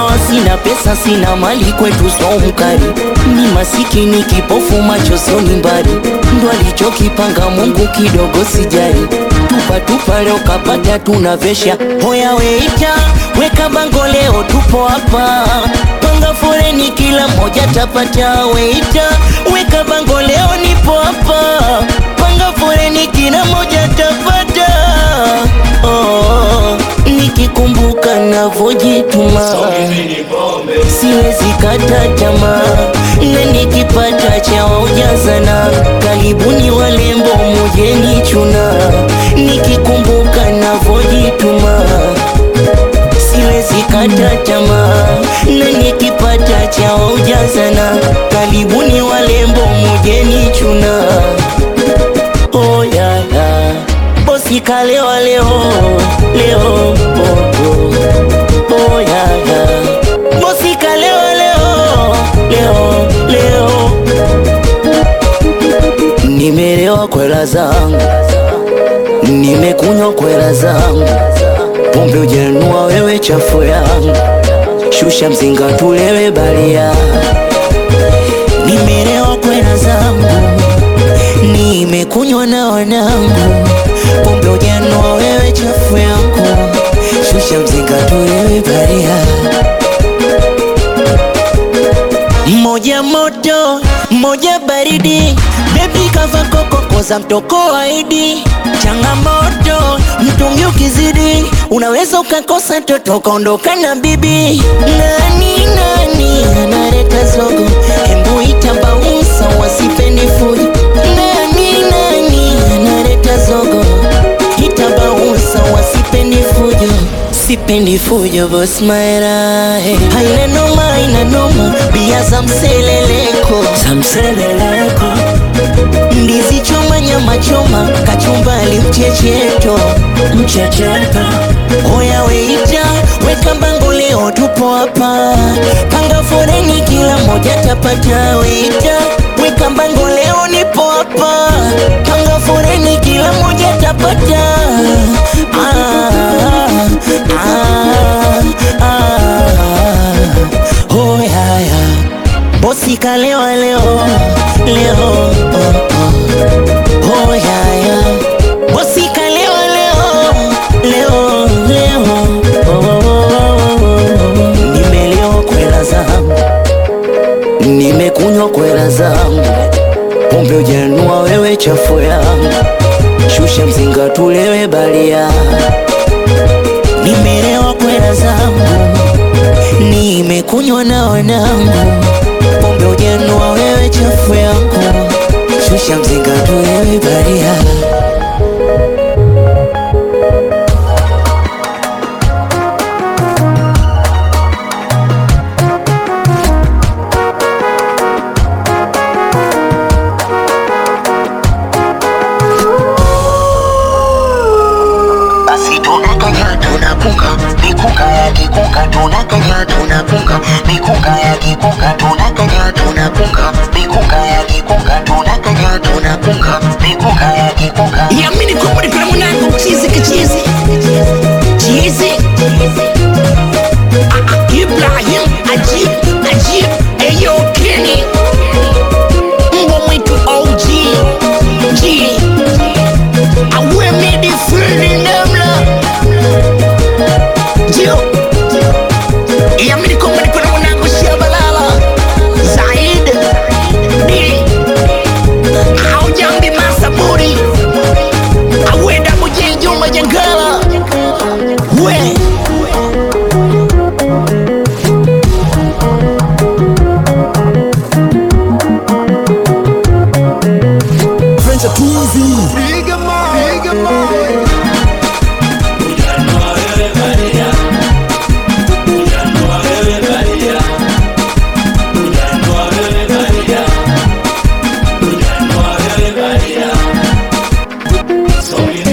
ndoa, sina pesa, sina mali, kwetu so mkali. Ni masikini kipofu, macho sioni mbali, ndo alichokipanga Mungu, kidogo sijali. Tupa tupa, leo kapata, tunavesha. Hoya weita, weka bango, leo tupo hapa, panga foreni, kila mmoja tapata. Weita, weka bango, leo nipo hapa, panga foreni, kila mmoja tapata. Oh, nikikumbuka navojituma siwezi kata tamaa, na nikipata cha ujazana, karibuni walembo mujeni chuna. Nikikumbuka navojituma siwezi kata tamaa, na nikipata cha ujazana, karibuni walembo mujeni chuna. Oh, yeah, yeah. Bosi kalewa leo leo oh, oh. Oh, yeah, yeah. Bosi kalewa leo leo leo Nimelewa kwela zangu Nimekunywa kwela zangu Pombe ujenua wewe chafu yangu Shusha mzinga tulewe balia Nimelewa kwela zangu Nimekunywa na wanangu Pombe ujenua wewe chafu yangu Shusha mzinga tulewe balia Moja moto, moja baridi Baby kava koko koza mtoko waidi Changamoto, mtungi ukizidi Unaweza ukakosa toto ukaondoka na bibi Nani nani analeta zogo Hembu itabausa wasipendi fujo Nani nani analeta zogo Itabausa wasipendi fujo Sipendi fujo boss maera hey. Haina noma, haina noma Bia za mseleleko Za mseleleko Ndizi choma, nyama choma Kachumbali mchecheto Mchecheto Oya weita, weka bango leo tupo hapa Panga foreni kila moja tapata Weita, weka bango leo nipo hapa Panga foreni kila moja tapata ah, ah, ah. Oh, yeah, yeah. Bosi kalewa leo leo oh, oh. Oh, yeah, yeah. Bosi kalewa leo leo leo oh, oh, oh, oh. Nimelewa kwela zangu nimekunywa kwela zangu pombe ujanua wewe chafu yangu shusha mzinga tulewe balia nimelewa kwela zangu nimekunywa na wanangu pombe ujanua wewe chafu yangu shusha mzinga tulewe balia basi tunakanya tunapunga mikunga ya kikunga tunakanya tunapunga mikunga ya kikunga tunakanya tunapunga mikunga ya kikunga tunakanya tunapunga mikunga ya kikunga Yamini kwamba niko na mwanangu chizi kichizi chizi Ah, ah, Ibrahim Ajib Ajib Eyo Kenny Mbwa mwitu OG G Awe midi free namla Jio Yamini kwamba niko na mwanangu Shabalala Zaid D Aujambi Masaburi awenda mujenjo majangala we French are too easy. Bigger man, bigger man. So